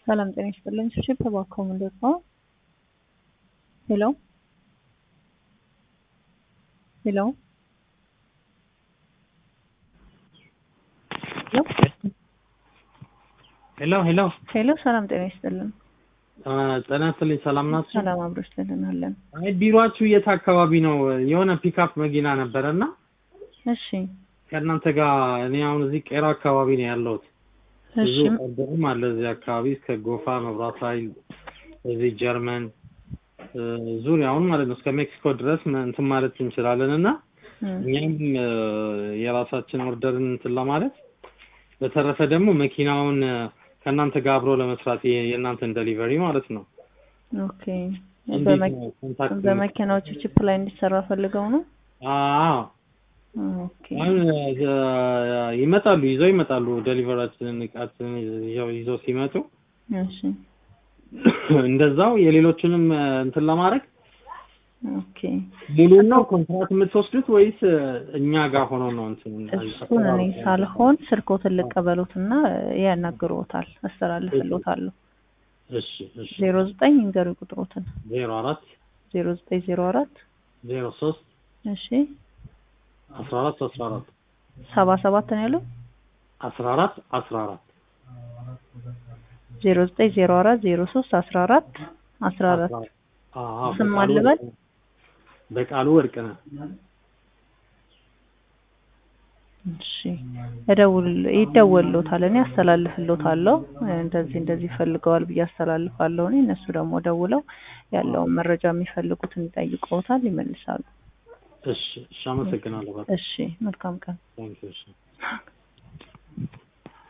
ሰላም ጤና ይስጥልኝ። ስብሽብ ተባከው ምንድን ነው? ሄሎ ሄሎ ሄሎ ሄሎ ሄሎ ሰላም ጤና ይስጥልን። ጤና ይስጥልኝ። ሰላም ናችሁ? ሰላም አብሮች ልንናለን። አይ ቢሮአችሁ የት አካባቢ ነው? የሆነ ፒክአፕ መኪና ነበረ እና እሺ ከእናንተ ጋር እኔ አሁን እዚህ ቄራ አካባቢ ነው ያለሁት። ብዙ እሺ ኦርደርም አለ እዚህ አካባቢ እስከ ጎፋ መብራት ኃይል እዚህ ጀርመን እ፣ ዙሪያውን ማለት ነው እስከ ሜክሲኮ ድረስ መ- እንትን ማለት እንችላለን እና እም፣ እኛም እ፣ የራሳችን ኦርደርን እንትን ለማለት በተረፈ ደግሞ መኪናውን እ፣ ከእናንተ ጋር አብሮ ለመስራት የ- የእናንተን ደሊቨሪ ማለት ነው። ኦኬ እንዴት በመ- ነው ኮንታክት? በመኪናዎቹ ቺፕ ላይ እንዲሰራ ፈልገው ነው። አዎ ኦኬ አሁን እ፣ ይመጣሉ ይዘው ይመጣሉ ደሊቨራችንን እቃችንን ይዘው ይዘው ሲመጡ እሺ እንደዛው የሌሎችንም እ፣ እንትን ለማድረግ ኦኬ ሙሉን ነው ኮንትራት የምትወስዱት ወይስ እ፣ እኛ ጋር ሆኖ ነው እንትን እሱን እኔ ሳልሆን ስልኮትን ልቀበሉትና ያናግሩታል፣ አስተላልፍሎታለሁ። እሺ እሺ ዜሮ ዘጠኝ እንገሩ ቁጥሮትን ዜሮ አራት ዜሮ ዘጠኝ ዜሮ አራት ዜሮ ሶስት እሺ አስራ አራት አስራ አራት ሰባ ሰባት ነው ያለው አስራ አራት አስራ አራት ዜሮ ዘጠኝ ዜሮ አራት ዜሮ ሶስት አስራ አራት አስራ አራት አዎ ስም በቃሉ አልበል? ወርቅ ነህ። በቃሉ ወርቅ ነህ። እሺ እደውል ይደወልሎታል። እኔ አስተላልፍሎታለሁ። እንደዚህ እንደዚህ ፈልገዋል ብዬ አስተላልፋለሁ። እኔ እነሱ ደግሞ ደውለው ያለውን መረጃ የሚፈልጉትን ይጠይቀውታል፣ ይመልሳሉ። እሺ እሺ አመሰግናለሁ። በጣም እሺ መልካም ቀን። ታንኪዩ እሺ